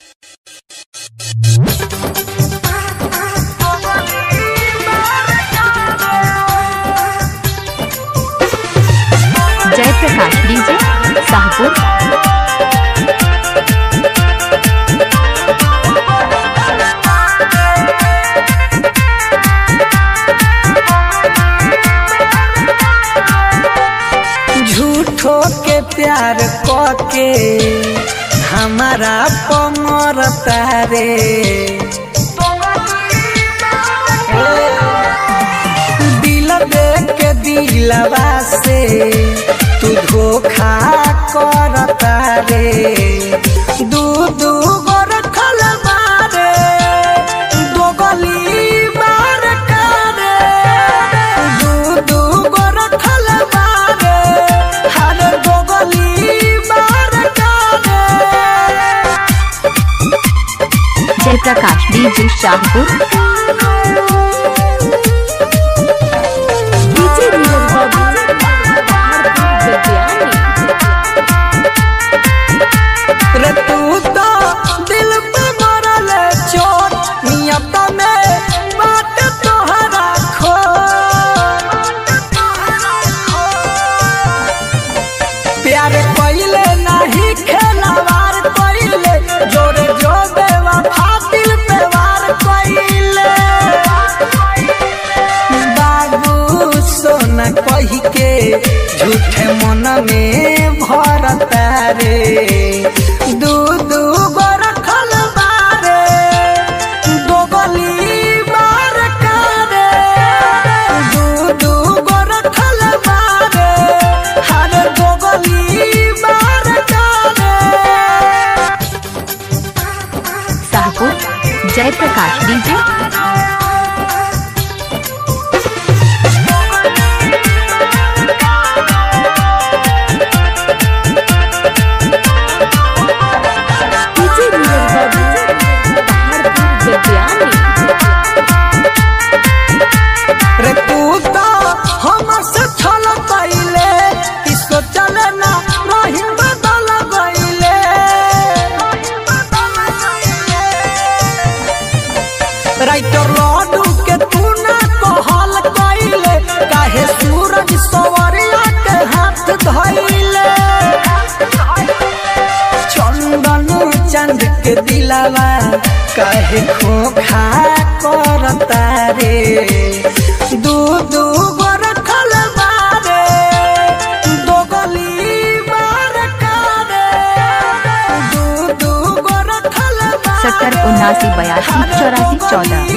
Jayaprakash DJ Shahpur झूठो के प्यार के हमारा पमर तारे दिल दे के दिलवा से तू धोखा कर तारे दू दू गो रखल बारे दो गली बार करे दू दू गो रखल बारे हर दो गली बार करे जयप्रकाश डीजे शाहपुर रे तू तो दिल पे मरल चोट नियत में बात तोहरा खो प्यार कइले नहीं खेलवार कइले जोरे जो बेवफा दिल पे वार कइले बाबू सोना कही के झूठे मन में भरता रे दू दू गो रखल बारे दो गली बार करे दू दू गो रखल बारे हर दो गली बार करे शाहपुर जयप्रकाश डीजे रे तू तो हमर से छल पहिले कि सोचल ना रही बदल गइले राइटर लड्डू के तू ना कहल कइले काहे सूरज सवरिया के हाथ धइले चंदन चंद के दिलावा काहे खोखा करता रे दू दू गो रखल बारे दो गली बार करे दू दू गो रखल बारे सत्तर उन्नासी बयासी चौरासी चौदह